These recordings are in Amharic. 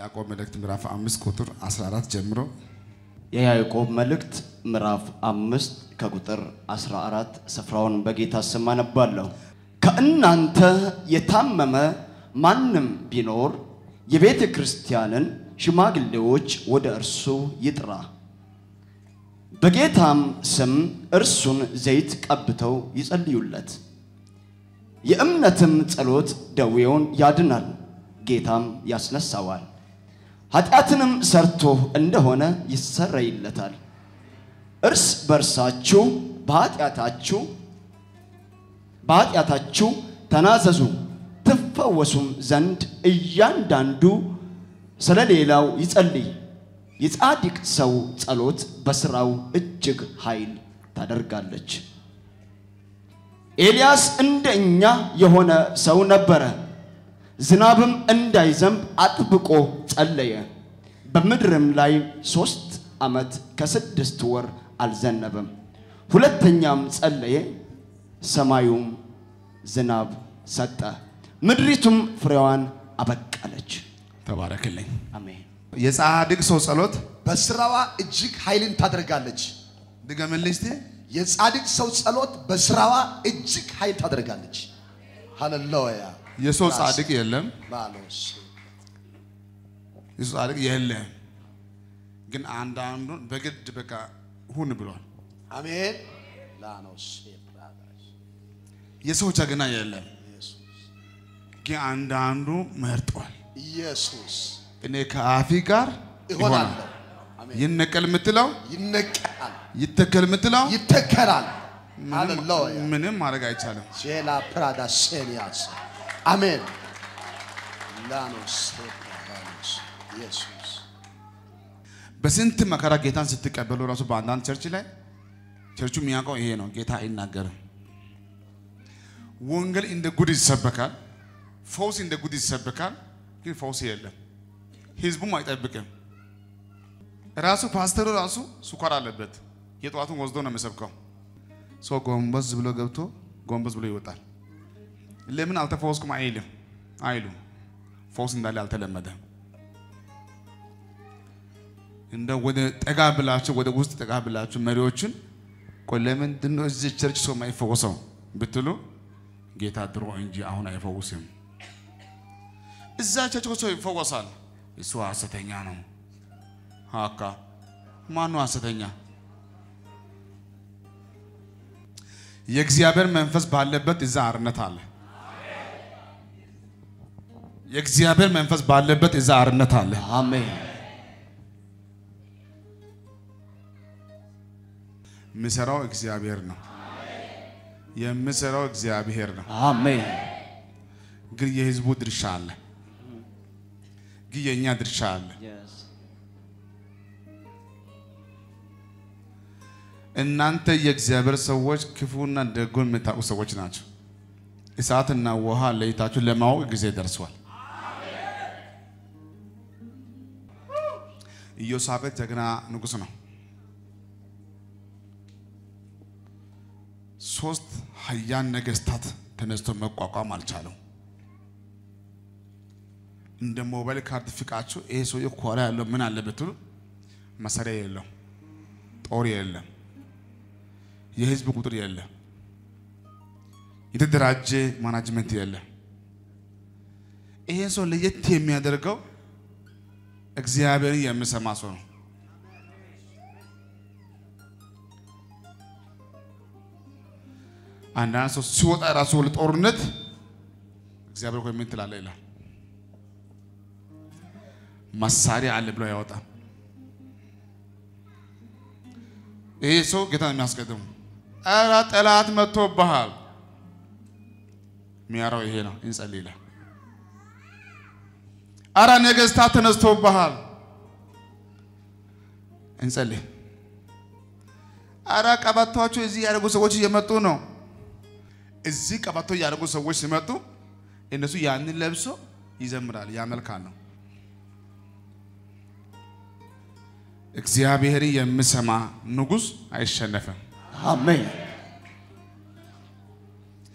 የያዕቆብ መልእክት ምዕራፍ አምስት ቁጥር 14 ጀምሮ የያዕቆብ መልእክት ምዕራፍ አምስት ከቁጥር 14 ስፍራውን በጌታ ስም አነባለሁ። ከእናንተ የታመመ ማንም ቢኖር የቤተ ክርስቲያንን ሽማግሌዎች ወደ እርሱ ይጥራ፣ በጌታም ስም እርሱን ዘይት ቀብተው ይጸልዩለት። የእምነትም ጸሎት ደዌውን ያድናል፣ ጌታም ያስነሳዋል። ኃጢአትንም ሰርቶ እንደሆነ ይሰረይለታል። እርስ በርሳችሁ በኃጢአታችሁ በኃጢአታችሁ ተናዘዙ ትፈወሱም ዘንድ እያንዳንዱ ስለ ሌላው ይጸልይ። የጻድቅ ሰው ጸሎት በሥራው እጅግ ኃይል ታደርጋለች። ኤልያስ እንደ እኛ የሆነ ሰው ነበረ። ዝናብም እንዳይዘንብ አጥብቆ ጸለየ። በምድርም ላይ ሦስት ዓመት ከስድስት ወር አልዘነበም። ሁለተኛም ጸለየ፣ ሰማዩም ዝናብ ሰጠ፣ ምድሪቱም ፍሬዋን አበቀለች። ተባረክልኝ። አሜን። የጻድቅ ሰው ጸሎት በስራዋ እጅግ ኃይልን ታደርጋለች። ድገምልኝ እስቲ። የጻድቅ ሰው ጸሎት በስራዋ እጅግ ኃይል ታደርጋለች። ሃሌሉያ የሰው ጻድቅ የለም፣ ባሎስ የሰው ጻድቅ የለም። ግን አንዳንዱን በግድ በቃ ሁን ብሏል። አሜን ላኖስ ብራዳስ የሰው ጀግና የለም፣ ኢየሱስ ግን አንዳንዱ መርጧል። ኢየሱስ እኔ ከአፊ ጋር እሆናለሁ። ይሆናል። አሜን ይነቀል የምትለው ይነቀላል፣ ይተከል የምትለው ይተከላል። ምንም- ሃሌሉያ ምንም ማድረግ አይቻልም። ጄላ ፕራዳ ሴሊያስ አሜን ላኖስ ብራዳስ ኢየሱስ በስንት መከራ ጌታን ስትቀበሉ ራሱ በአንዳንድ ቸርች ላይ ቸርቹ የሚያውቀው ይሄ ነው። ጌታ አይናገርም። ወንጌል እንደ ጉድ ይሰበካል፣ ፈውስ እንደ ጉድ ይሰበካል፣ ግን ፈውስ የለም። ህዝቡም አይጠብቅም። ራሱ ፓስተሩ ራሱ ስኳር አለበት። የጠዋቱን ወስዶ ነው የሚሰብከው። ሰው ጎንበስ ብሎ ገብቶ ጎንበስ ብሎ ይወጣል። ለምን አልተፈወስኩም አይልም አይሉም። ፈውስ እንዳለ አልተለመደም። እንደ ወደ ጠጋ ብላችሁ ወደ ውስጥ ጠጋ ብላችሁ መሪዎችን ቆይ ለምንድን ነው እዚህ ቸርች ሰው የማይፈወሰው ብትሉ ጌታ ድሮ እንጂ አሁን አይፈውስም። እዛ ቸርች እኮ ሰው ይፈወሳል። እሱ ሐሰተኛ ነው። ሀካ ማነው ሐሰተኛ? የእግዚአብሔር መንፈስ ባለበት እዛ አርነት አለ። የእግዚአብሔር መንፈስ ባለበት እዛ አርነት አለ። አሜን። የምሰራው እግዚአብሔር ነው። የምሰራው እግዚአብሔር ነው። አሜን። ግን የህዝቡ ድርሻ አለ። ግን የእኛ ድርሻ አለ። Yes. እናንተ የእግዚአብሔር ሰዎች ክፉና ደጉን የምታውቁ ሰዎች ናቸው። እሳትና ውሃ ለይታችሁ ለማወቅ ጊዜ ደርሷል። ኢዮሳፍጥ ጀግና ንጉሥ ነው። ሶስት ኃያል ነገስታት ተነስቶ መቋቋም አልቻለው። እንደ ሞባይል ካርድ ፍቃችሁ ይሄ ሰውዬ ኮራ ያለው ምን አለ ብትሉ መሳሪያ የለው፣ ጦር የለም፣ የህዝብ ቁጥር የለም፣ የተደራጀ ማናጅመንት የለም። ይሄን ሰው ለየት የሚያደርገው እግዚአብሔርን የሚሰማ ሰው ነው። አንዳንድ ሰው ሲወጣ ራሱ ወደ ጦርነት እግዚአብሔር ሆይ ምን ትላለህ ይላል። መሳሪያ አለ ብሎ ያወጣል። ይሄ ሰው ጌታ ነው የሚያስቀድሙ። ኧረ ጠላት መጥቶብሃል። የሚያራው ይሄ ነው። እንጸልይ ይላል። ኧረ ነገስታት ተነስቶብሃል። እንጸልይ። ኧረ ቀበቷቸው እዚህ ያደረጉ ሰዎች እየመጡ ነው። እዚህ ቀበቶ ያደረጉ ሰዎች ሲመጡ እነሱ ያንን ለብሶ ይዘምራል፣ ያመልካል ነው። እግዚአብሔር የሚሰማ ንጉሥ አይሸነፍም። አሜን።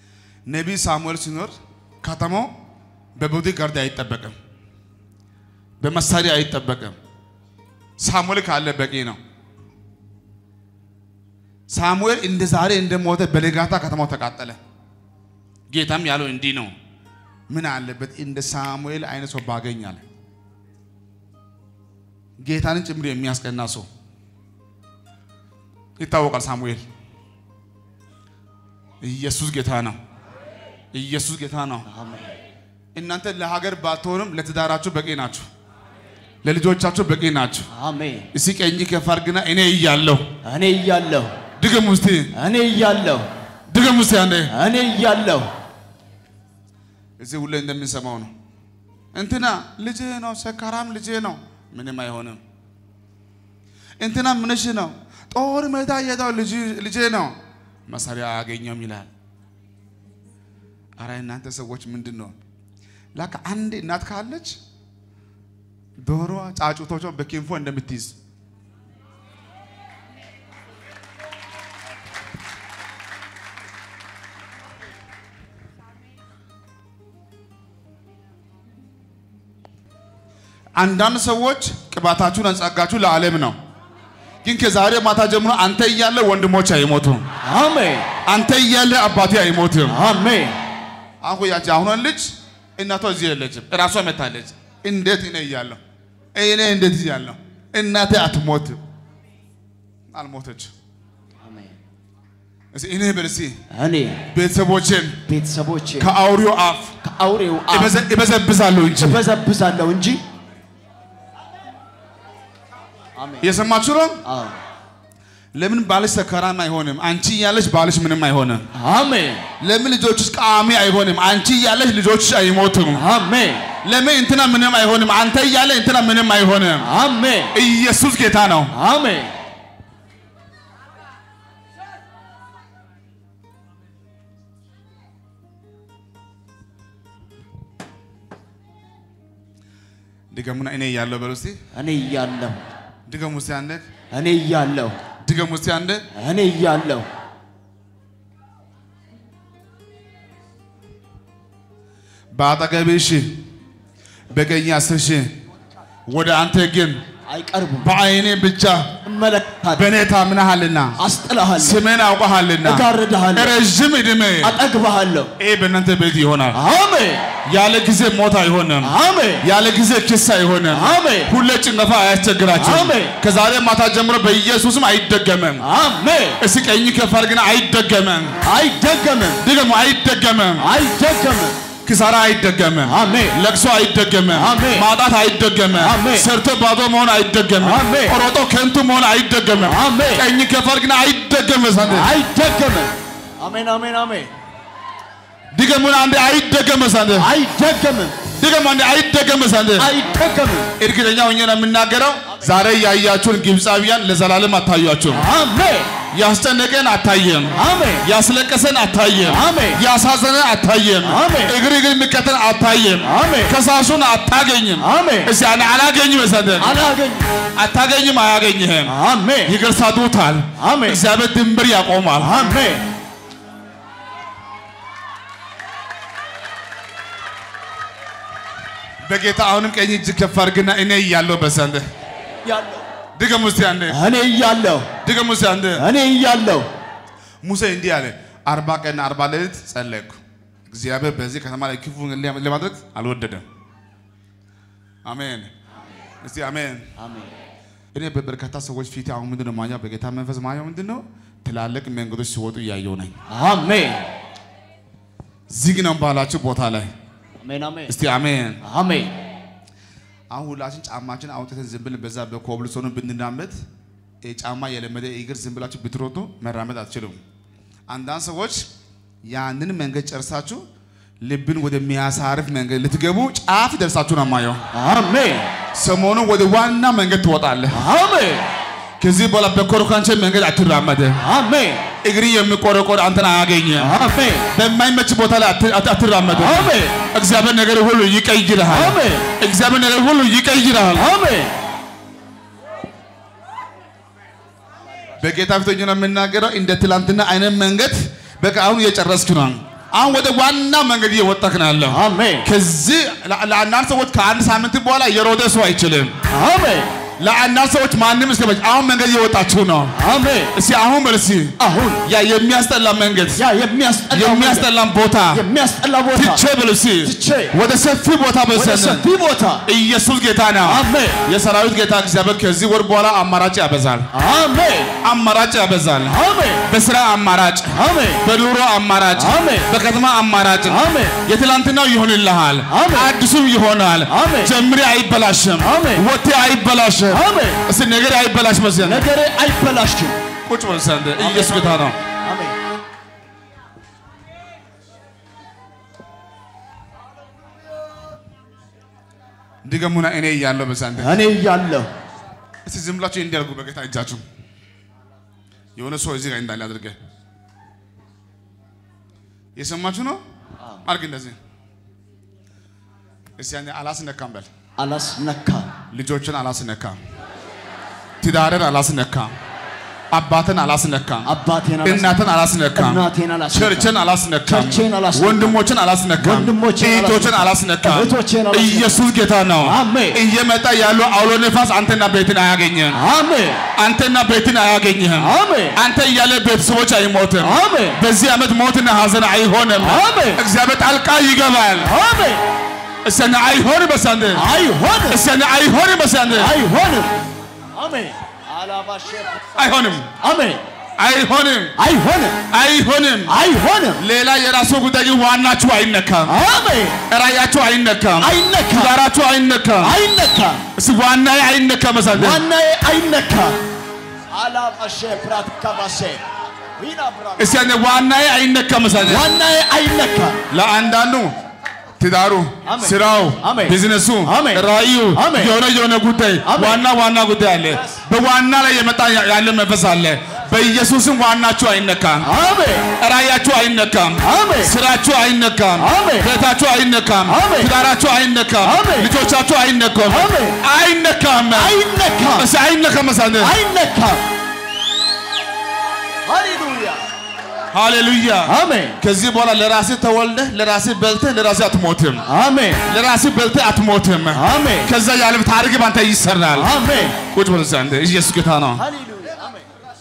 ነቢይ ሳሙኤል ሲኖር ከተማው በቦዲ ጋርድ አይጠበቅም። በመሳሪያ አይጠበቅም። ሳሙኤል ካለ በቂ ነው። ሳሙኤል እንደ ዛሬ እንደሞተ በነጋታ ከተማው ተቃጠለ። ጌታም ያለው እንዲህ ነው፣ ምን አለበት እንደ ሳሙኤል አይነት ሰው ባገኛለ። ጌታንን ጭምር የሚያስቀና ሰው ይታወቃል። ሳሙኤል ኢየሱስ ጌታ ነው። ኢየሱስ ጌታ ነው። እናንተ ለሀገር ባትሆንም ለትዳራችሁ በቂ ናችሁ። ለልጆቻችሁ በቂ ናችሁ። አሜን። እስኪ ቀኝ ከፍ አድርግና እኔ እያለሁ እኔ እያለሁ ድገም ውስቲ እኔ እያለሁ ድገም ውስቲ አንዴ እኔ እያለሁ እዚህ ሁሌ እንደምንሰማው ነው። እንትና ልጅ ነው፣ ሰካራም ልጅ ነው፣ ምንም አይሆንም። እንትና ምንሽ ነው፣ ጦር ሜዳ የሄደው ልጄ ነው፣ መሳሪያ አያገኘውም ይላል። አረ እናንተ ሰዎች ምንድን ነው ላካ አንድ እናት ካለች ዶሮ ጫጩቶቿን በኪንፎ እንደምትይዝ አንዳንድ ሰዎች ቅባታችሁን አንጻጋችሁ ለዓለም ነው። ግን ከዛሬ ማታ ጀምሮ አንተ እያለ ወንድሞች አይሞቱም። አሜን አንተ እያለ አባቴ አይሞትም። አሜን አሁን ያቺ አሁን ልጅ እናቷ እዚህ የለችም፣ እራሷ መታለች። እንዴት እኔ እያለሁ እኔ እንዴት እያለሁ እናቴ አትሞትም። አልሞተች። አሜን። እስኪ እኔ በልሲ እኔ ቤተሰቦችን ቤተሰቦቼ ከአውሬው አፍ ከአውሬው አፍ እበዘ- እበዘብዛለሁ እንጂ እበዘብዛለሁ እንጂ አሜን እየሰማችሁ ነው። አዎ ለምን ባልሽ ሰካራም አይሆንም? አንቺ እያለሽ ባልሽ ምንም አይሆንም። አሜን ለምን ልጆችሽ ቃሚ አይሆንም? አንቺ እያለሽ ልጆችሽ አይሞቱም። አሜን ለምን እንትና ምንም አይሆንም? አንተ እያለ እንትና ምንም አይሆንም። አሜን ኢየሱስ ጌታ ነው። አሜን ድገሙና እኔ እያለሁ በሉ እስቲ። እኔ እያለሁ ድገሙ እስቲ አንዴ። እኔ እያለሁ ድገሙ እስቲ አንዴ። እኔ እያለሁ በአጠገብህ ሺህ በቀኝ አስር ሺህ ወደ አንተ ግን አይቀርቡም በዓይኔ ብቻ እመለከታለሁ በእኔ ታምነሃልና አስጥልሃለሁ ስሜን አውቀሃልና እጋርድሃለሁ ረዥም ዕድሜ አጠግብሃለሁ ይህ በእናንተ ቤት ይሆናል። አሜን ያለ ጊዜ ሞት አይሆንም። አሜን ያለ ጊዜ ክስ አይሆንም። አሜን ሁሌ ጭንገፋ አያስቸግራችሁም። አሜን። ከዛሬ ማታ ጀምሮ በኢየሱስም አይደገምም። አሜን እስኪ ቀኝ ከፍ አድርግና አይደገምም። አይደገምም ድገሙ፣ አይደገምም። አይደገምም ኪሳራ አይደገምም። አሜን ለቅሶ አይደገምም። አሜን። ማጣት አይደገምም። አሜን። ሰርቶ ባዶ መሆን አይደገምም። አሜን። ሮጦ ከንቱ መሆን አይደገምም። አሜን። ቀኝ ከፍ አድርግና አይደገምም። ሰንደ አይደገምም አሜን አሜን አሜን ድገሙን አንዴ አይደገምም። ሰንደ አይደገምም ድገሙ አንዴ አይደገምም። ሰንደ አይደገምም እርግጠኛ ሆኜ ነው የምናገረው። ዛሬ ያያችሁን ግብፃውያን ለዘላለም አታዩአችሁም። አሜን ያስጨነቀን አታየም። አሜን ያስለቀሰን አታየም። አሜን ያሳዘነን አታየም። አሜን። እግር እግር የሚከተል አታየም። አሜን ከሳሹን አታገኝም። አሜን እስቲ አነ አላገኝም መሰለህ አላገኝ አታገኝም፣ አያገኝህም። አሜን ይገርሳቱታል። አሜን እግዚአብሔር ድንበር ያቆማል። አሜን በጌታ አሁንም ቀኝ እጅ ከፍ አድርግና እኔ እያለሁ በሰንደ እያለሁ ድገም ውስጥ አንዴ እኔ እያለሁ ድገም ውስጥ አንዴ እኔ እያለሁ ሙሴ እንዲህ አለ፣ አርባ ቀን አርባ ሌሊት ጸለይኩ። እግዚአብሔር በዚህ ከተማ ላይ ክፉ ለማድረግ አልወደደም። አሜን። እስቲ አሜን። አሜን እኔ በበርካታ ሰዎች ፊት አሁን ምንድን ነው ማየው? በጌታ መንፈስ ማየው ምንድን ነው? ትላልቅ መንገዶች ሲወጡ እያየው ነኝ። አሜን ዝግ ነው ባላችሁ ቦታ ላይ አሜን አሜን እስቲ አሜን። አሜን አሁን ሁላችን ጫማችን አውጥተን ዝም ብለን በዛ በኮብልስቶኑ ብንራመድ ይሄ ጫማ የለመደ እግር ዝም ብላችሁ ብትሮጡ መራመድ አትችሉም። አንዳንድ ሰዎች ያንን መንገድ ጨርሳችሁ ልብን ወደሚያሳርፍ መንገድ ልትገቡ ጫፍ ደርሳችሁ ነው የማየው። አሜን ሰሞኑን ወደ ዋና መንገድ ትወጣለህ። አሜን ከዚህ በኋላ በኮረኳንቸ መንገድ አትራመድም። አሜን እግሪ የሚቆረቆር አንተን አያገኝም። አሜን በማይመች ቦታ ላይ አት- አት- አትራመድም። አሜን እግዚአብሔር ነገር ሁሉ ይቀይርሃል። አሜን እግዚአብሔር ነገር ሁሉ ይቀይርሃል። አሜን በጌታ ፊት ሆኜ ነው የምናገረው። እንደ ትላንትና አይነት መንገድ በቃ አሁን እየጨረስክ ነው። አሁን ወደ ዋና መንገድ እየወጣክ ነው ያለው። አሜን ከዚህ ለ- ለአንዳንድ ሰዎች ከአንድ ሳምንት በኋላ የሮጠ ሰው አይችልም። አሜን ለአንዳንድ ሰዎች ማንም እስከ መቼ አሁን መንገድ እየወጣችሁ ነው። አሜን እስኪ አሁን በል እስኪ አሁን ያ የሚያስጠላ መንገድ ያ የሚያስጠላ የሚያስጠላን ቦታ የሚያስጠላ ቦታ ትቼ በል እስኪ ትቼ ወደ ሰፊ ቦታ ወደ በሰነ ሰፊ ቦታ ኢየሱስ ጌታ ነው። አሜን የሰራዊት ጌታ እግዚአብሔር ከዚህ ወር በኋላ አማራጭ ያበዛል። አሜን አማራጭ ያበዛል። አሜን በስራ አማራጭ፣ አሜን በኑሮ አማራጭ፣ አሜን። በከተማ አማራጭ አሜን የትላንትናው ይሆንልሃል፣ አሜን። አዲሱም ይሆናል። አሜን። ጀምሬ አይበላሽም፣ አሜን። ወቴ አይበላሽም፣ አሜን እስቲ ነገሬ አይበላሽ መስል ነገሬ አይበላሽም ቁጭ በል ዘንድ ኢየሱስ ጌታ ነው። አሜን ድገሙና እኔ እያለሁ በዛንተ እኔ እያለሁ እስቲ ዝም ብላችሁ እንዲያርጉ በጌታ እጃችሁ የሆነ ሰው እዚህ ጋር እንዳለ አድርገህ የሰማችሁ ነው። አድርግ እንደዚህ እስቲ ያኔ አላስነካም በል አላስነካም ልጆችን አላስነካም፣ ትዳርን አላስነካም፣ አባትን አላስነካም፣ አባቴን እናትን አላስነካም፣ እናቴን አላስነካም። ቸርችን አላስነካም፣ ቸርቼን አላስነካም። ወንድሞችን አላስነካም፣ ወንድሞችን እህቶችን አላስነካም። እህቶችን አላስነካም። ኢየሱስ ጌታ ነው። አሜን። እየመጣ ያለው አውሎ ነፋስ አንተና ቤትን አያገኝህም። አሜን አንተና ቤትን አያገኝህም። አሜን አንተ እያለ ቤተሰቦች አይሞትም። አሜን በዚህ ዓመት ሞትና ሐዘን አይሆንም። አሜን እግዚአብሔር ጣልቃ ይገባል። አሜን እሰነ አይሆንም በሳንደ አይሆንም እሰነ አይሆንም በሳንደ አይሆንም አሜን አላባሸ አይሆንም አሜን አይሆንም አይሆንም አይሆንም። አይሆንም ሌላ የራሱ ጉዳይ ግን ዋናችሁ አይነካም። አሜን ራያችሁ አይነካም። አይነካም ትዳራችሁ አይነካም። አይነካም እስቲ ዋናዬ አይነካም በሳንደ ዋናዬ አይነካም አላባሸ ፕራትካባሴ ዊና ብራ እስቲ ያኔ ዋናዬ አይነካም በሳንደ ዋናዬ አይነካም ለአንዳንዱ ትዳሩ፣ አሜን። ስራው፣ አሜን። ቢዝነሱ፣ አሜን። ራእዩ አሜን። የሆነ የሆነ ጉዳይ አሜን። ዋና ዋና ጉዳይ አለ። በዋና ላይ የመጣ ያለ መንፈስ አለ። በኢየሱስም ዋናችሁ አይነካም። አሜን ራእያችሁ አይነካም። አሜን ስራችሁ አይነካም። አሜን። ቤታችሁ አይነካም። አሜን። ትዳራችሁ አይነካም። አሜን። ልጆቻችሁ አይነካም። አሜን። አይነካም። አይነካም እስኪ አይነካም። መሳለ አይነካም ሃሌሉያ ሃሌሉያ። አሜን ከዚህ በኋላ ለራስህ ተወልደህ ለራስህ በልተህ ለራስህ አትሞትም። አሜን ለራስህ በልተህ አትሞትም። አሜን ከዛ ያለም ታሪክ ባንተ ይሰራል። አሜን ቁጭ በል ዘንድ ኢየሱስ ጌታ ነው። ሃሌሉያ አሜን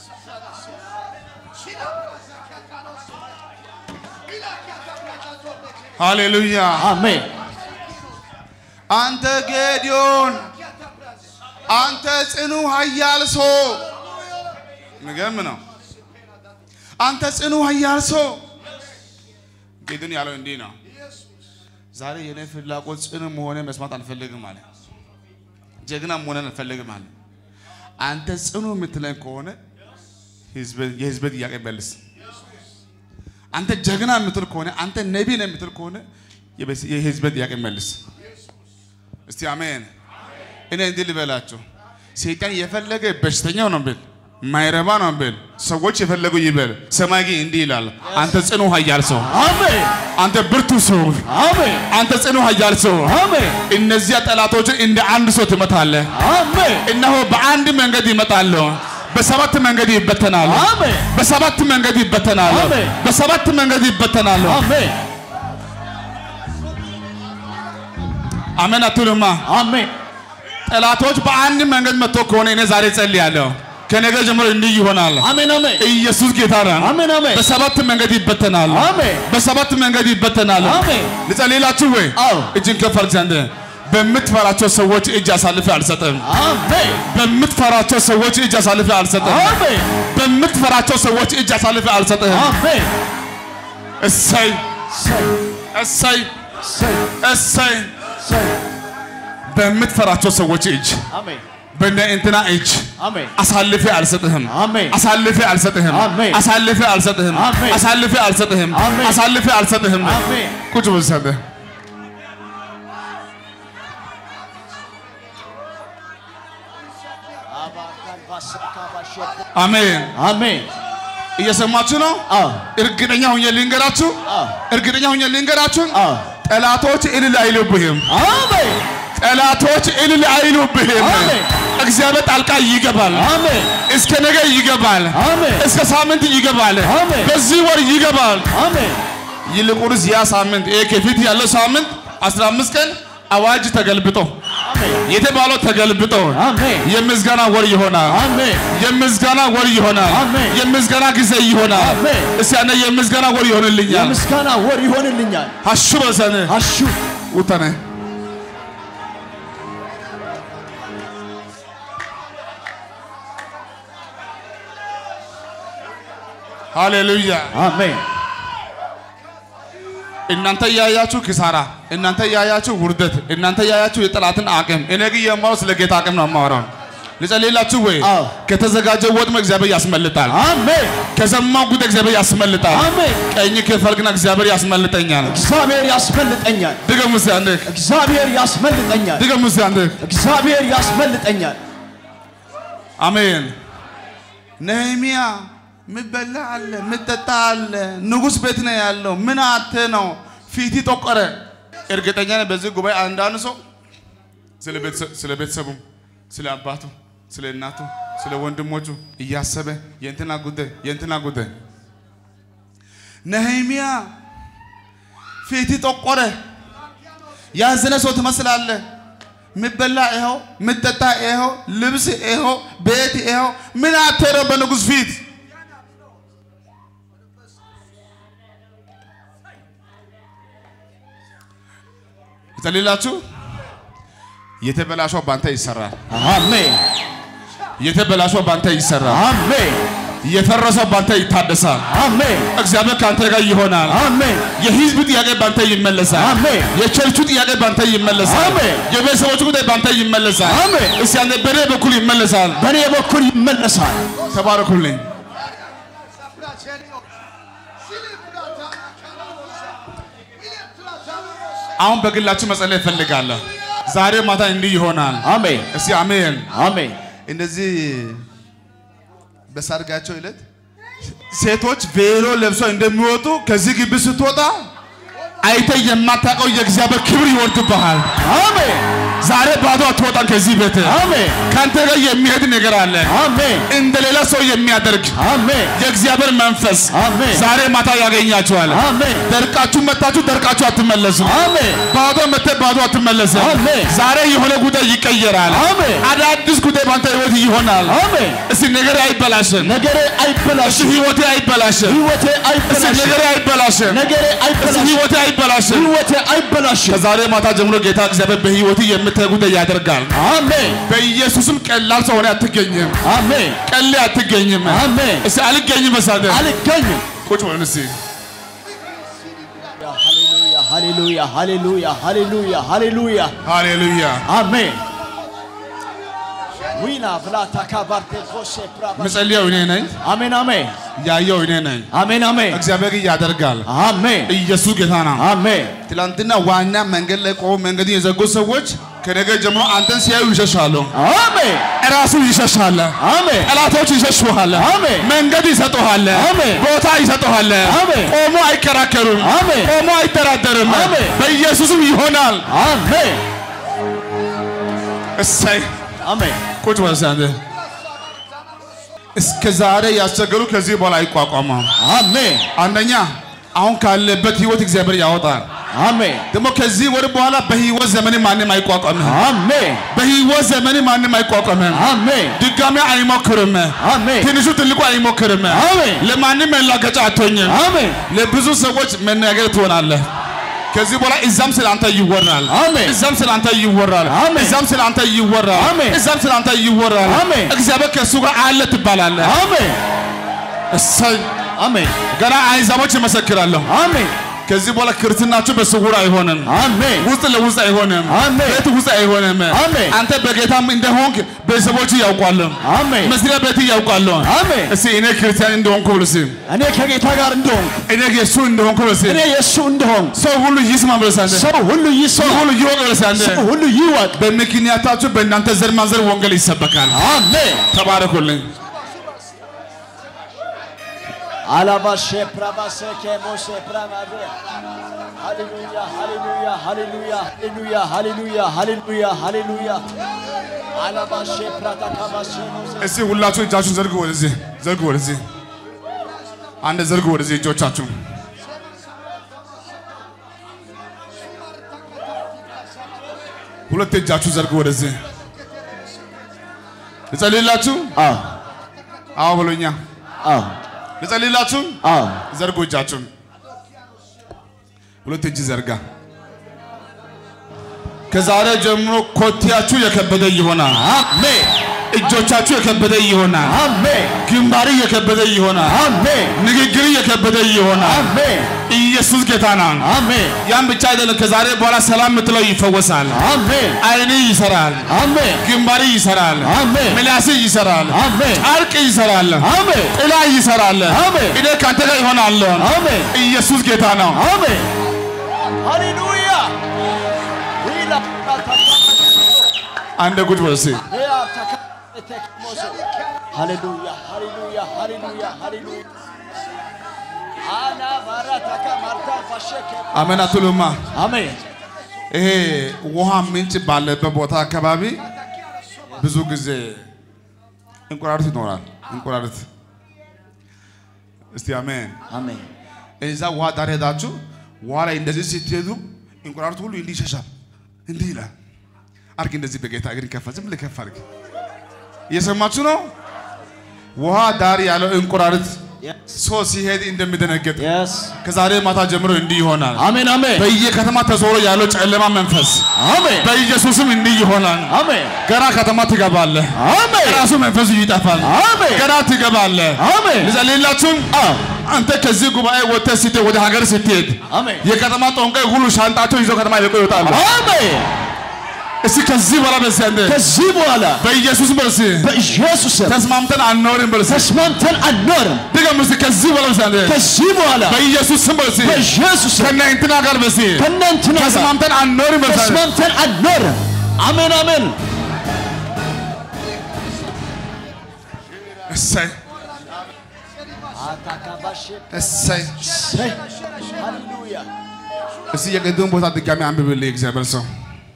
ሃሌሉያ። አሜን አንተ ጌዲዮን፣ አንተ ጽኑ ኃያል ሰው፣ የሚገርም ነው። አንተ ጽኑ ኃያል ሰው። ጌዲዮን ያለው እንዲህ ነው። ዛሬ የኔ ፍላጎት ጽኑ መሆነ መስማት አልፈልግም አለ። ጀግና መሆንን አልፈልግም አለ። አንተ ጽኑ የምትለኝ ከሆነ ህዝብ- የህዝብ ጥያቄ መልስ። አንተ ጀግና የምትል ከሆነ አንተ ነቢ ነው የምትል ከሆነ የበስ- የህዝብን ጥያቄ መልስ። እስቲ አሜን። እኔ እንዲህ ልበላችሁ፣ ሰይጣን የፈለገ በሽተኛው ነው ብል ማይረባ ነው ብል ሰዎች የፈለጉ ይበል፣ ሰማይ ግን እንዲህ ይላል፣ አንተ ጽኑ ኃያል ሰው፣ አሜን አንተ ብርቱ ሰው፣ አሜን አንተ ጽኑ ኃያል ሰው፣ አሜን እነዚያ ጠላቶችን እንደ አንድ ሰው ትመታለህ። አሜን እነሆ በአንድ መንገድ ይመጣሉ፣ በሰባት መንገድ ይበተናሉ። አሜን በሰባት መንገድ ይበተናሉ። አሜን። በሰባት መንገድ ይበተናሉ። አሜን አሜን አትሉማ? አሜን ጠላቶች በአንድ መንገድ መጥቶ ከሆነ እኔ ዛሬ ጸልያለሁ። ከነገ ጀምሮ እንዲህ ይሆናል። አሜን አሜን ኢየሱስ ጌታ ነው። አሜን አሜን በሰባት መንገድ ይበተናሉ። አሜን በሰባት መንገድ ይበተናሉ። አሜን ልጸልይላችሁ ወይ? አዎ እጅን ከፍ አድርግ ዘንድ በምትፈራቸው ሰዎች እጅ አሳልፌ አልሰጥም። አሜን በምትፈራቸው ሰዎች እጅ አሳልፌ አልሰጥም። አሜን በምትፈራቸው ሰዎች እጅ አሳልፌ አልሰጥም። አሜን እሰይ ሰይ እሰይ ሰይ እሰይ ሰይ በምትፈራቸው ሰዎች እጅ አሜን በእነ እንትና እጅ አሜን አሳልፌ አልሰጥህም። አሜን አሳልፌ አልሰጥህም። አሜን። አሳልፌ አልሰጥህም። አሜን። አሳልፌ አልሰጥህም። አሜን። አሳልፌ አልሰጥህም። አሜን ቁጭ በል ሰንበ አሜን። አሜን እየሰማችሁ ነው? አዎ እርግጠኛ ሁኜ ልንገራችሁ፣ አዎ እርግጠኛ ሁኜ ልንገራችሁ፣ አዎ ጠላቶች እልል አይሉብህም። አሜን ጠላቶች እልል አይሉብህም። አሜን። እግዚአብሔር ጣልቃ ይገባል። አሜን እስከ ነገ ይገባል። አሜን እስከ ሳምንት ይገባል። አሜን። በዚህ ወር ይገባል። አሜን ይልቁንስ ያ ሳምንት ይሄ ከፊት ያለው ሳምንት 15 ቀን አዋጅ ተገልብጦ የተባለው ተገልብጦ አሜን የምስጋና ወር ይሆናል። አሜን የምስጋና ወር ይሆናል። አሜን። የምስጋና ጊዜ ይሆናል። አሜን። እስቲ ያኔ የምስጋና ወር ይሆንልኛል። የምስጋና ወር ይሆንልኛል አሹ በሰነ አሹ ውተነ ሃሌሉያ። አሜን እናንተ ያያችሁ ኪሳራ፣ እናንተ ያያችሁ ውርደት፣ እናንተ ያያችሁ የጠላትን አቅም፣ እኔ ግን የማወራው ስለ ጌታ አቅም ነው የማወራው። ልጸልይላችሁ ወይ? አዎ። ከተዘጋጀው ወጥመድ እግዚአብሔር ያስመልጣል። አሜን ከሰማው ጉድ እግዚአብሔር ያስመልጣል። አሜን ቀኝ ከፈልግና እግዚአብሔር ያስመልጠኛል። እግዚአብሔር ያስመልጠኛል ድገሙ እስቲ አንዴ፣ እግዚአብሔር ያስመልጠኛል ድገሙ እስቲ አንዴ። እግዚአብሔር ያስመልጠኛል አሜን። ነህሚያ ምበላ አለ ምጠጣ አለ ንጉሥ ቤት ነው ያለው። ምን አተ ነው ፊቲ ጠቆረ። እርግጠኛ ነኝ በዚህ ጉባኤ አንዳንድ ሰው ስለ ቤተሰብ- ስለ ቤተሰቡ፣ ስለ አባቱ፣ ስለ እናቱ፣ ስለ ወንድሞቹ እያሰበ የእንትና ጉዳይ የእንትና ጉዳይ ነህሚያ ፊቲ ጠቆረ። ያዘነ ሰው ትመስላለህ። ምበላ ይኸው፣ ምጠጣ ይኸው፣ ልብስ ይኸው፣ ቤት ይኸው። ምን አተረው በንጉሥ ፊት? ይጸልላችሁ። የተበላሸው ባንተ ይሰራል። አሜን የተበላሸው ባንተ ይሰራል። አሜን የፈረሰው ባንተ ይታደሳል። አሜን እግዚአብሔር ካንተ ጋር ይሆናል። አሜን የህዝብ ጥያቄ ባንተ ይመለሳል። አሜን። የቸርቹ ጥያቄ ባንተ ይመለሳል። አሜን። የቤተሰቦቹ ጉዳይ ባንተ ይመለሳል። አሜን። እስቲ አንዴ በኔ በኩል ይመለሳል። በእኔ በኩል ይመለሳል ተባረኩልኝ። አሁን በግላችሁ መጸለይ እፈልጋለሁ። ዛሬ ማታ እንዲህ ይሆናል። አሜን እስቲ አሜን። አሜን እንደዚህ በሰርጋቸው ዕለት ሴቶች ቬሎ ለብሰው እንደሚወጡ ከዚህ ግቢ ስትወጣ አይተ የማታውቀው የእግዚአብሔር ክብር ይወርድብሃል። አሜን ዛሬ ባዶ አትወጣም ከዚህ ቤት። አሜን ከአንተ ጋር የሚሄድ ነገር አለ፣ አሜን እንደ ሌላ ሰው የሚያደርግ አሜን የእግዚአብሔር መንፈስ አሜን ዛሬ ማታ ያገኛችኋል። አሜን ደርቃችሁ መታችሁ ደርቃችሁ አትመለሱም። አሜን ባዶ መተ ባዶ አትመለስም። አሜን። ዛሬ የሆነ ጉዳይ ይቀየራል። አሜን አዳዲስ ጉዳይ ባንተ ህይወት ይሆናል። አሜን እስቲ ነገሬ አይበላሽም። ነገሬ እስቲ አይበላሽም ህይወቴ አይበላሽም። ህይወቴ እስቲ አይበላሽም ነገሬ አይበላሽም። ነገሬ እስቲ አይበላሽም ህይወቴ አይበላሽም። ህይወቴ አይበላሽም ከዛሬ ማታ ጀምሮ ጌታ እግዚአብሔር በህይወት የምታይ ጉዳይ ያደርጋል። አሜን በኢየሱስም ቀላል ሰው ሆነ አትገኝም። አሜን ቀሌ አትገኝም። አሜን እስቲ አልገኝም። በሳደ አልገኝም ቁጭ በል እስቲ ሃሌሉያ ሃሌሉያ ሃሌሉያ ሃሌሉያ ሃሌሉያ ሃሌሉያ። አሜን ዊና ብላታ ካባርቴ ኮሼ ፕራባ ምጸልየው እኔ ነኝ፣ አሜን አሜን ያየው እኔ ነኝ። አሜን አሜን እግዚአብሔር ግን ያደርጋል። አሜን ኢየሱስ ጌታ ነው። አሜን ትላንትና ዋና መንገድ ላይ ቆመው መንገድን የዘጉ ሰዎች ከነገ ጀምሮ አንተን ሲያዩ ይሸሻሉ። አሜን እራሱ ይሸሻል። አሜን ጠላቶች ይሸሹሃል። አሜን። መንገድ ይሰጡሃል። አሜን። ቦታ ይሰጡሃል። አሜን። ቆሞ አይከራከሩም። አሜን። ቆሞ አይደራደርም። አሜን። በኢየሱስም ይሆናል። አሜን እሰይ አሜን ቁጭ በል እስኪ አንተ። እስከ ዛሬ ያስቸገሩ ከዚህ በኋላ አይቋቋመም። አሜን አንደኛ አሁን ካለበት ህይወት እግዚአብሔር ያወጣል። አሜን ደግሞ ከዚህ ወር በኋላ በህይወት ዘመን ማንም አይቋቋምም። አሜን በህይወት ዘመን ማንም አይቋቋምም። አሜን ድጋሚ አይሞክርም። አሜን ትንሹ ትልቁ አይሞክርም። አሜን ለማንም መላገጫ አትሆኝም። አሜን ለብዙ ሰዎች መናገር ትሆናለህ። ከዚህ በኋላ እዛም ስለ አንተ ይወራል። አሜን። እዛም ስለ አንተ ይወራል። አሜን። እዛም ስለ አንተ ይወራል። አሜን። እዛም ስለ አንተ ይወራል። አሜን። እግዚአብሔር ከእሱ ጋር አለ ትባላለህ። አሜን እሰይ አሜን ገና አይዛቦች ይመሰክራለሁ። አሜን ከዚህ በኋላ ክርስትናችሁ በስውር አይሆንም። አሜን ውስጥ ለውስጥ አይሆንም። አሜን። ቤት ውስጥ አይሆንም። አሜን። አንተ በጌታም እንደሆንክ ቤተሰቦች ያውቃሉ። አሜን መስሪያ ቤት ያውቃሉ። አሜን እስቲ እኔ ክርስቲያን እንደሆንኩ ብለህ እስቲ እኔ ከጌታ ጋር እንደሆን እኔ የእሱ እንደሆንኩ ብለህ እስቲ እኔ የእሱ እንደሆን ሰው ሁሉ ይስማ ብለህ አንተ ሰው ሁሉ ሰው ይስማ ሁሉ ይወቅ ብለህ አንተ ሰው ሁሉ ይወቅ በምክንያታችሁ በእናንተ ዘር ማንዘር ወንጌል ይሰበካል። አሜን ተባረኩልኝ። አላባሼ ፕራባሴ ኬሞሴ ፕራማዴ ሃሌሉያ ሃሌሉያ ሃሌሉያ ሃሌሉያ ሃሌሉያ ሃሌሉያ ሃሌሉያ አላባሼ ፕራታካባሼ ሞሴ እስቲ ሁላችሁ እጃችሁን ዘርጉ ወደዚህ፣ ዘርጉ ወደዚህ፣ አንድ ዘርጉ ወደዚህ እጆቻችሁ። ሁለት እጃችሁ ዘርጉ ወደዚህ። ልጸልይላችሁ? አዎ አዎ ብሎኛ። አዎ ልጸልይላችሁ? አዎ ዘርጉ እጃችሁን። ሁለት እጅ ዘርጋ። ከዛሬ ጀምሮ ኮቴያችሁ የከበደ ይሆናል። አሜን እጆቻችሁ የከበደ ይሆናል። አሜን ግንባር የከበደ ይሆናል። አሜን ንግግር የከበደ ይሆናል። አሜን ኢየሱስ ጌታ ነው። አሜን ያን ብቻ አይደለም። ከዛሬ በኋላ ሰላም የምትለው ይፈወሳል። አሜን አይን ይሰራል። አሜን ግንባር ይሰራል። አሜን ምላስ ይሰራል። አሜን ጨርቅ ይሰራል። አሜን ጥላ ይሰራል። አሜን እኔ ከአንተ ጋር ይሆናለሁ። አሜን ኢየሱስ ጌታ ነው። አሜን ሃሌሉያ ዊላ አንድ ጉድ በል እስኪ። ሃሌሉያ ሃሌሉያ ሃሌሉያ ሃሌሉያ አና ባራታካ ማርታ ፋሸከ አሜን አትሉማ? አሜን ይሄ ውሃ ምንጭ ባለበት ቦታ አካባቢ ብዙ ጊዜ እንቁራሪት ይኖራል። እንቁራሪት እስቲ አሜን። አሜን እዛ ውሃ ዳር ሄዳችሁ ውሃ ላይ እንደዚህ ስትሄዱ እንቁራሪት ሁሉ እንዲህ ይሸሻል፣ እንዲህ ይላል። አርግ እንደዚህ በጌታ እግር ከፋ፣ ዝም ብለህ ከፍ አድርግ። እየሰማችሁ ነው? ውሃ ዳር ያለው እንቁራሪት ሰው ሲሄድ እንደሚደነገጥ የስ ከዛሬ ማታ ጀምሮ እንዲህ ይሆናል። አሜን አሜን በየከተማ ተዞሮ ያለው ጨለማ መንፈስ አሜን በኢየሱስም እንዲህ ይሆናል። አሜን ገና ከተማ ትገባለህ። አሜን ራሱ መንፈሱ ይጠፋል። አሜን ገና ትገባለህ። አሜን ልጸልይላችሁም አንተ ከዚህ ጉባኤ ወጥተህ ስትሄድ ወደ ሀገር ስትሄድ አሜን የከተማ ጠንቋይ ሁሉ ሻንጣቸው ይዘው ከተማ ይለቁ ይወጣሉ። አሜን እስቲ ከዚህ በኋላ በዚህ አንተ ከዚህ በኋላ በኢየሱስ በርስ በኢየሱስ ስም ተስማምተን አንኖርም በርስ ተስማምተን አንኖርም። ድገም እስቲ ከዚህ በኋላ በዚህ አንተ ከዚህ በኋላ በኢየሱስ ስም በርስ በኢየሱስ ስም ከእነ እንትና ጋር በርስ ከእናንትና ጋር ተስማምተን አንኖርም በርስ አንተ ተስማምተን አንኖርም። አሜን አሜን እሰይ እሰይ ሃሌሉያ እስቲ የቅድም ቦታ ድጋሚ አንብብልኝ እግዚአብሔር ሰው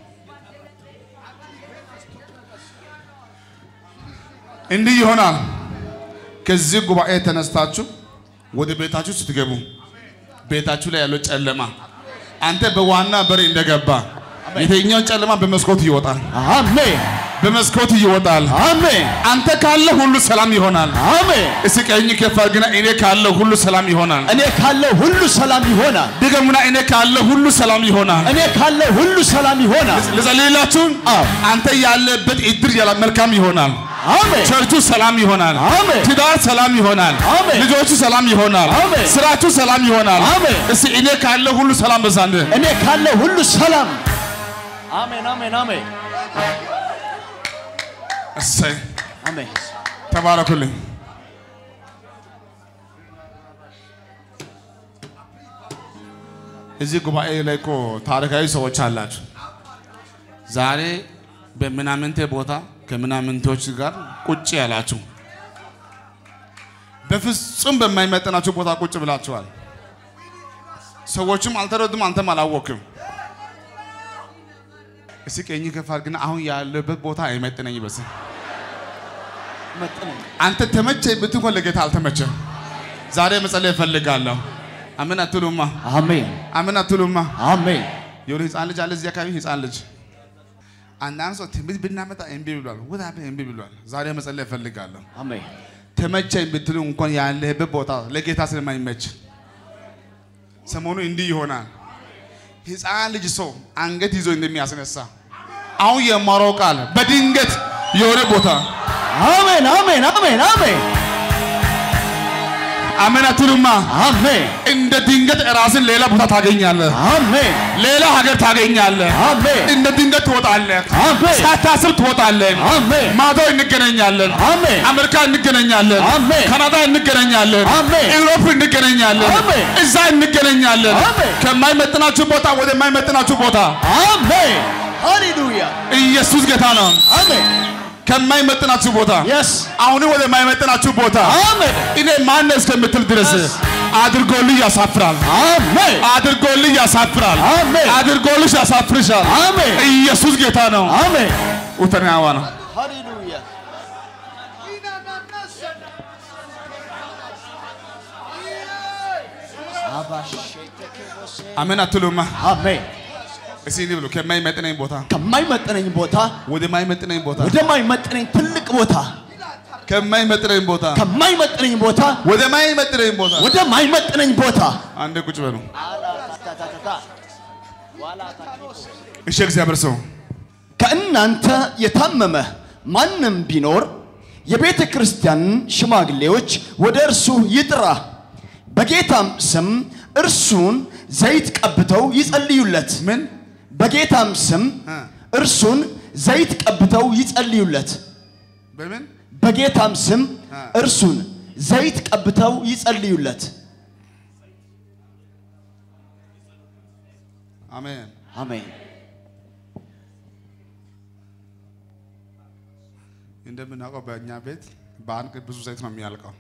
እንዲህ ይሆናል። ከዚህ ጉባኤ ተነስታችሁ ወደ ቤታችሁ ስትገቡ ቤታችሁ ላይ ያለው ጨለማ አንተ በዋና በር እንደገባ የትኛውን ጨለማ በመስኮት ይወጣል፣ አሜን በመስኮት ይወጣል። አሜን አንተ ካለ ሁሉ ሰላም ይሆናል። አሜን እስቲ ቀኝ ከፍ አድርግና እኔ ካለ ሁሉ ሰላም ይሆናል። እኔ ካለው ሁሉ ሰላም ይሆናል። ድገሙና እኔ ካለ ሁሉ ሰላም ይሆናል። እኔ ካለው ሁሉ ሰላም ይሆናል። ልጸልይላችሁ። አዎ። አንተ ያለበት እድር ያለ መልካም ይሆናል። አሜን ቸርቹ ሰላም ይሆናል። አሜን። ትዳር ሰላም ይሆናል። አሜን። ልጆቹ ሰላም ይሆናል። አሜን። ስራችሁ ሰላም ይሆናል። አሜን። እስቲ እኔ ካለ ሁሉ ሰላም በዛንድ እኔ ካለው ሁሉ ሰላም አሜን አሜን አሜን እሰይ አሜን ተባረኩልኝ። እዚህ ጉባኤ ላይ እኮ ታሪካዊ ሰዎች አላችሁ። ዛሬ በምናምንቴ ቦታ ከምናምንቴዎች ጋር ቁጭ ያላችሁ በፍጹም በማይመጥናችሁ ቦታ ቁጭ ብላችኋል። ሰዎችም አልተረዱም፣ አንተም አላወቅም። እስኪ ቀኝ ከፍ አድርግና አሁን ያለበት ቦታ አይመጥነኝ በስም መጥነኝ አንተ ተመቸኝ ብትሆን ለጌታ አልተመቸም። ዛሬ መጸለይ እፈልጋለሁ። አምን አትሉማ? አሜን አምን አትሉማ? አሜን የሆነ ህፃን ልጅ አለ እዚህ አካባቢ ህፃን ልጅ አንዳንድ ሰው ትንቢት ብናመጣ እምቢ ብሏል። ወደ አበ እምቢ ብሏል። ዛሬ መጸለይ እፈልጋለሁ። አሜን ተመቸኝ ብትሉ እንኳን ያለህበት ቦታ ለጌታ ስለማይመች ሰሞኑ እንዲህ ይሆናል። ህፃን ልጅ ሰው አንገት ይዞ እንደሚያስነሳ አሁን የማወራው ቃል በድንገት የሆነ ቦታ አሜን አሜን አሜን አሜን አሜን አትሉማ? አሜን እንደ ድንገት ራስን ሌላ ቦታ ታገኛለህ። አሜን ሌላ ሀገር ታገኛለህ። አሜን እንደ ድንገት ትወጣለህ። አሜን ሳታስብ ትወጣለህ። አሜን ማዶ እንገናኛለን። አሜን አሜሪካ እንገናኛለን። አሜን ካናዳ እንገናኛለን። አሜን ኢሮፕ እንገናኛለን። አሜን እዛ እንገናኛለን። አሜን ከማይመጥናችሁ ቦታ ወደ ማይመጥናችሁ ቦታ አሜን ሃሌሉያ ኢየሱስ ጌታ ነው። አሜን ከማይመጥናችሁ ቦታ የስ አሁን ወደ ማይመጥናችሁ ቦታ አሜን እኔ ማን እስከምትል ድረስ አድርጎልህ ያሳፍራል። አሜን አድርጎልህ ያሳፍራል። አሜን አድርጎልሽ ያሳፍርሻል። አሜን ኢየሱስ ጌታ ነው። አሜን ውተናዋ ነው። ሃሌሉያ አሜን አትሉማ? አሜን እስኪ እንዲህ ብሎ ከማይመጥነኝ ቦታ ከማይመጥነኝ ቦታ ወደማይመጥነኝ ቦታ ወደማይመጥነኝ ትልቅ ቦታ ከማይመጥነኝ ቦታ ከማይመጥነኝ ቦታ ወደማይመጥነኝ ቦታ ወደማይመጥነኝ ቦታ አንዴ ቁጭ በሉ። እሺ እግዚአብሔር ሰው ከእናንተ የታመመ ማንም ቢኖር የቤተ ክርስቲያንን ሽማግሌዎች ወደ እርሱ ይጥራ፣ በጌታም ስም እርሱን ዘይት ቀብተው ይጸልዩለት። ምን በጌታም ስም እ እርሱን ዘይት ቀብተው ይጸልዩለት። በምን በጌታም ስም እ እርሱን ዘይት ቀብተው ይጸልዩለት። አሜን። አሜን። እንደምናውቀው በእኛ ቤት በአንድ ቀን ብዙ ዘይት ነው የሚያልቀው።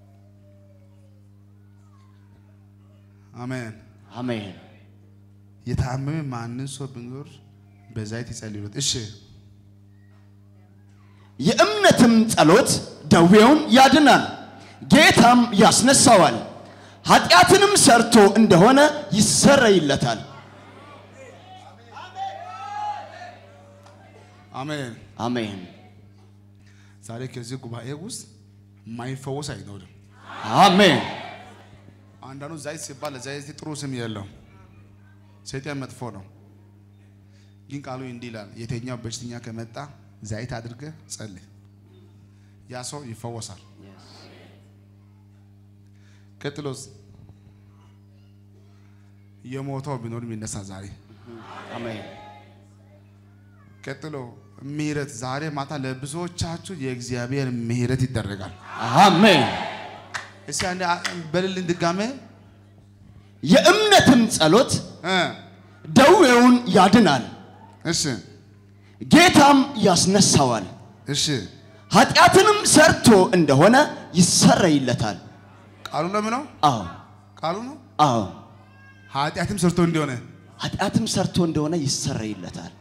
አሜን። አሜን። የታመመ ማንን ሰው ቢኖር በዘይት ይጸልዩለት። እሺ የእምነትም ጸሎት ደዌውን ያድናል፣ ጌታም ያስነሳዋል። ኃጢአትንም ሰርቶ እንደሆነ ይሰረይለታል። አሜን። አሜን። ዛሬ ከዚህ ጉባኤ ውስጥ ማይፈወስ አይኖርም። አሜን። አንዳንዱ ዘይት ሲባል ለዘይት ጥሩ ስም የለው፣ ሰይጣን መጥፎ ነው። ግን ቃሉ እንዲህ ይላል፣ የተኛው በሽተኛ ከመጣ ዘይት አድርገህ ጸልይ፣ ያ ሰው ይፈወሳል። ቀጥሎስ የሞተው ቢኖር የሚነሳ ዛሬ አሜን። ቀጥሎ ምህረት ዛሬ ማታ ለብዙዎቻችሁ የእግዚአብሔር ምህረት ይደረጋል። አሜን። እስኪ አንዴ በልልን ድጋሜ የእምነትም ጸሎት እ ደዌውን ያድናል፣ እሺ ጌታም ያስነሳዋል። እሺ ኃጢአትንም ሰርቶ እንደሆነ ይሰረይለታል። ቃሉ ነው ምነው አዎ ቃሉ ነው አዎ፣ ኃጢአትም ሰርቶ እንዲሆነ ኃጢአትም ሰርቶ እንደሆነ ይሰረይለታል።